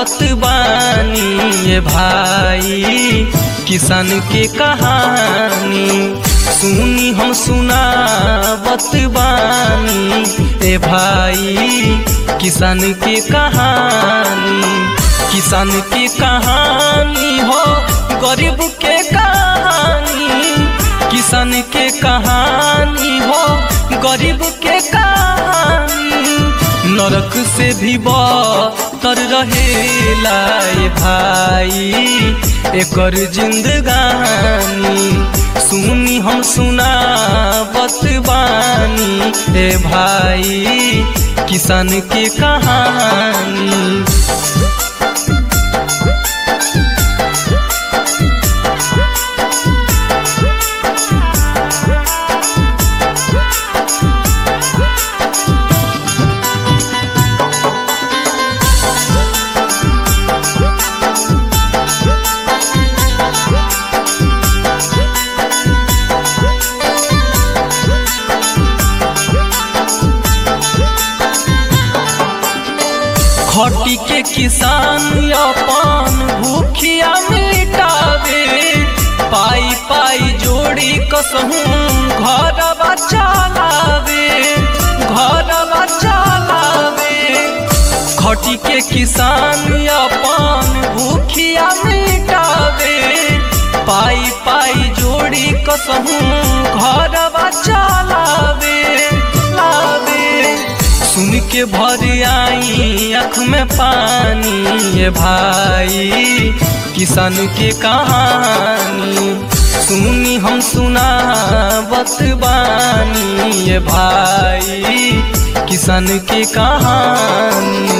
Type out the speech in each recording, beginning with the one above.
बानी ये भाई किसान के कहानी सुनी हम सुनावत बानी ए भाई किसान के कहानी किसान के कहानी हो गरीब के कहानी किसान के कहानी हो गरीब के कहानी नरक से भी तर रहेला ए भाई एकर जिंदगानी सुनी हम सुनावत बानी ए भाई किसान के कहानी खटी के किसान अपन भूखिया मिटावे पाई पाई जोड़ी कसहूँ घर चलावे घर चलावे खटी के किसान अपन भूखिया मिटावे पाई पाई जोड़ी कसहूँ घर चलावे लावे सुन के भर आई आँख में पानी ये भाई किसान के कहानी सुनी हम सुनावत बानी ये भाई किसान के कहानी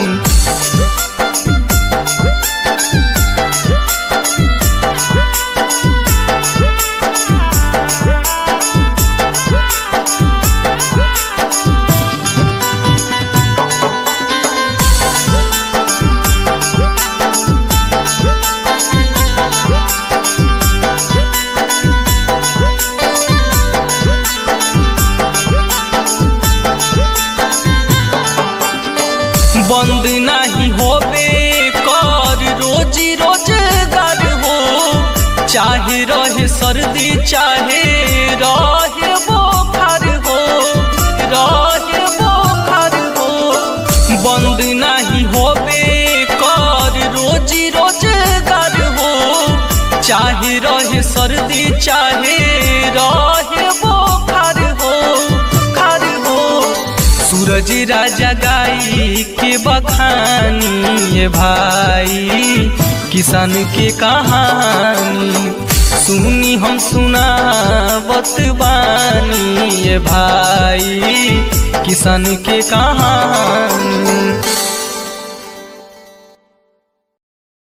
बंद नहीं होबे कर रोजी रोजगार हो चाहे रहे सर्दी चाहे रहे बोखर हो रहे बोखर हो बंद नहीं होबे कर रोजी रोजगार हो चाहे रहे सर्दी चाहे रहे बोखर हो खर हो सूरज राजा गाई के बखानी ये भाई किसान के कहानी सुनी हम सुनावत बानी ये भाई किसान के कहानी